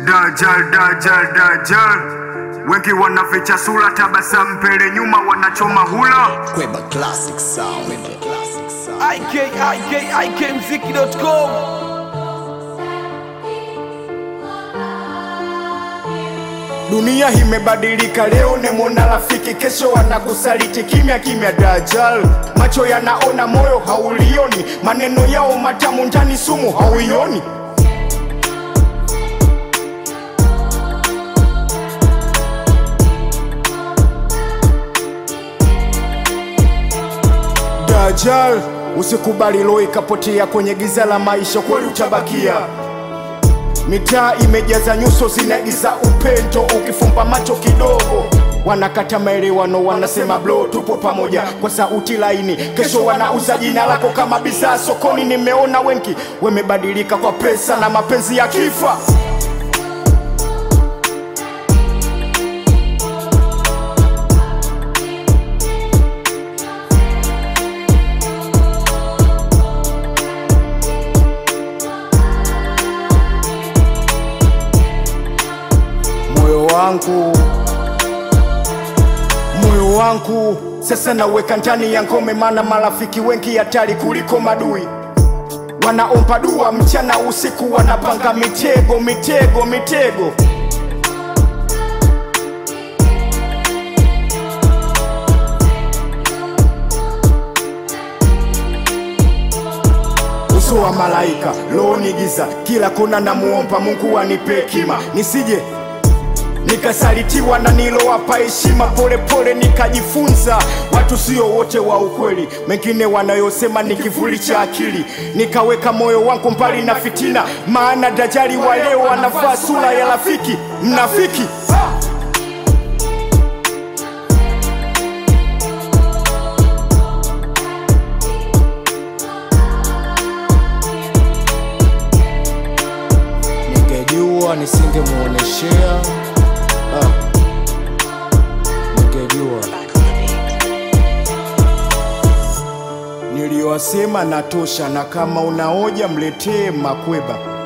Dajjal, Dajjal, Dajjal. Wengi wanaficha sura, tabasamu mbele nyuma, wanachoma hula. Kweba classic sound. Kweba classic sound. ikikikmziki.com Dunia imebadilika, leo nemwona rafiki, kesho wanakusaliti kimya kimya. Dajjal, macho yanaona, moyo haulioni, maneno yao matamu, ndani sumu hauioni. Dajjal, usikubali roho ikapotea kwenye giza la maisha, kweli utabakia Mitaa imejaza nyuso zinaigiza upendo, ukifumba macho kidogo wanakata maelewano, wanasema bro, tupo pamoja kwa sauti laini. Kesho wanauza jina lako kama bidhaa sokoni. Nimeona wengi wamebadilika kwa pesa na mapenzi ya kifa. moyo wangu moyo wangu sasa naweka ndani ya ngome, maana marafiki wengi hatari kuliko madui. Wanaomba dua mchana usiku, wanapanga mitego mitego mitego. uso wa malaika, roho ni giza, kila kona namuomba Mungu anipe hekima, nisije nikasalitiwa na nilowapa heshima. Polepole nikajifunza watu sio wote wa ukweli, mengine wanayosema ni kivuli cha akili. Nikaweka moyo wangu mbali na fitina, maana dajali wa leo anavaa sura ya rafiki mnafiki. Ningejua nisingemuoneshea ah. Ningejua niliyowasema natosha, na kama unaoja mletee Makweba.